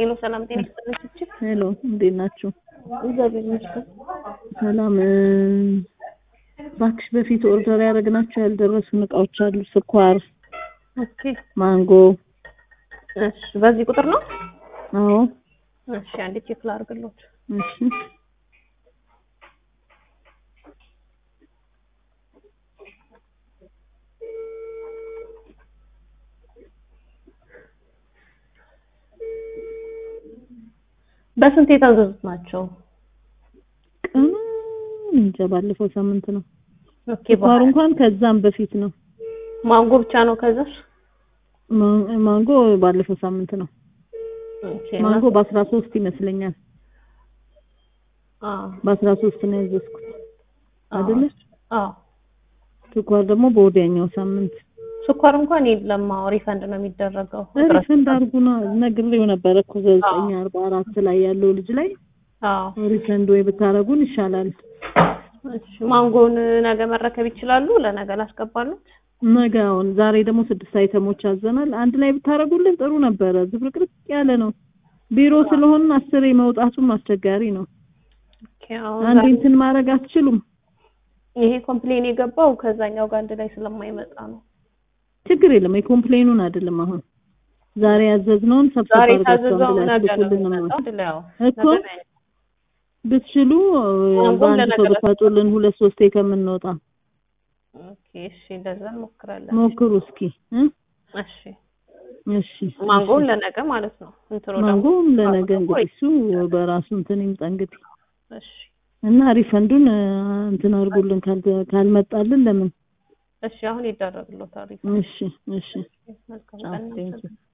ሄሎ ሰላም ጤና ይስጥልኝ። ሄሎ እንዴት ናችሁ? እግዚአብሔር ይመስገን። ሰላም እ፣ እባክሽ በፊት ኦርደር ያደረግናቸው ያልደረሱን እቃዎች አሉ። ስኳር፣ ኦኬ ማንጎ። እሺ፣ በዚህ ቁጥር ነው? አዎ እሺ፣ አንዴ ቼክ ላድርግልዎት። እሺ በስንት የታዘዙት ናቸው? ቀኑ እንጃ ባለፈው ሳምንት ነው። ኦኬ ስኳሩ እንኳን ከዛም በፊት ነው። ማንጎ ብቻ ነው ከዛሽ? ማ- ማንጎ ባለፈው ሳምንት ነው። ኦኬ ማንጎ በአስራ ሶስት ይመስለኛል። አዎ በአስራ ሶስት ነው ያዘዝኩት አይደለ? አዎ ስኳር ደግሞ በወዲያኛው ሳምንት ስኳር እንኳን የለም። አዎ ሪፈንድ ነው የሚደረገው። ሪፈንድ አድርጉና ነግሬው ነበረ እኮ ዘጠኝ አርባ አራት ላይ ያለው ልጅ ላይ አዎ ሪፈንድ ወይ ብታረጉን ይሻላል። እሺ ማንጎን ነገ መረከብ ይችላሉ? ለነገ ላስገባሉት? ነገ አሁን ዛሬ ደግሞ ስድስት አይተሞች አዘናል። አንድ ላይ ብታረጉልን ጥሩ ነበረ። ዝብርቅርቅ ያለ ነው። ቢሮ ስለሆን አስሬ መውጣቱም አስቸጋሪ ነው። ኦኬ አሁን አንድ ዛሬ- እንትን ማድረግ አትችሉም? ይሄ ኮምፕሌን የገባው ከዛኛው ጋር አንድ ላይ ስለማይመጣ ነው። ችግር የለም። የኮምፕሌኑን አይደለም አሁን ዛሬ ያዘዝነውን ሰብሰብ ዛሬ አድርጋችሁ ታዘዘው አንድ ላይ ነገ ነው አስልኩልን ነው የሚመጣው። አንድ ላይ አዎ እኮ ነገ ነው ብትችሉ ማንጎም በአንድ ለነገ ሰው ብታጡልን ሁለት ሶስቴ ከምንወጣ ኦኬ እሺ፣ እንደዛ እንሞክራለን። ሞክሩ እስኪ እ? እሺ እሺ ማንጎውን ለነገ ማለት ነው። እንትኑ ደግሞ ማንጎም ለነገ እንግዲህ እሱ በራሱ እንትን ይምጣ እንግዲህ እሺ እና ሪፈንዱን እ፣ እንትን አድርጉልን ካልተ- ካልመጣልን ለምን እሺ፣ አሁን ይደረግልዎታል። እሺ እሺ መልካም አዎ ቀን። ቴንኪው